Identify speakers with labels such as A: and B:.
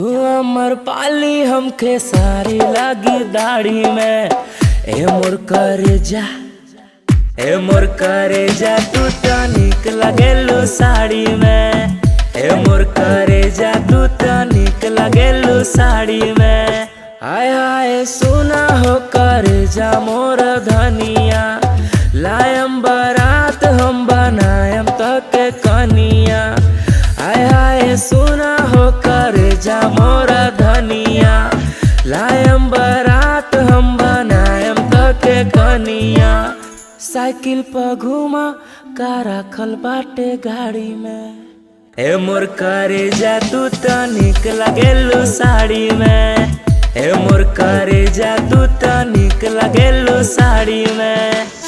A: तू अमर पाली हमके सारी लगी दाढ़ी में ए मोर करे जा ए मोर करे जा तू तो निक लगेलू साड़ी में ए मोर करे जा तू तो निक लगेलू साड़ी में आय आय सुना हो करे जा मोर धनिया लायम बारात हम बनायम तक कनिया आय आय सुना हो करे जा मोर धनिया लायम बारात हम बनायम तक कनिया साइकिल पर घुमा का रखल बाटे गाड़ी में ए मोर करे जा तू तो निक लगेलू साड़ी में ए मोर करे जा तू तो निक लगेलू साड़ी में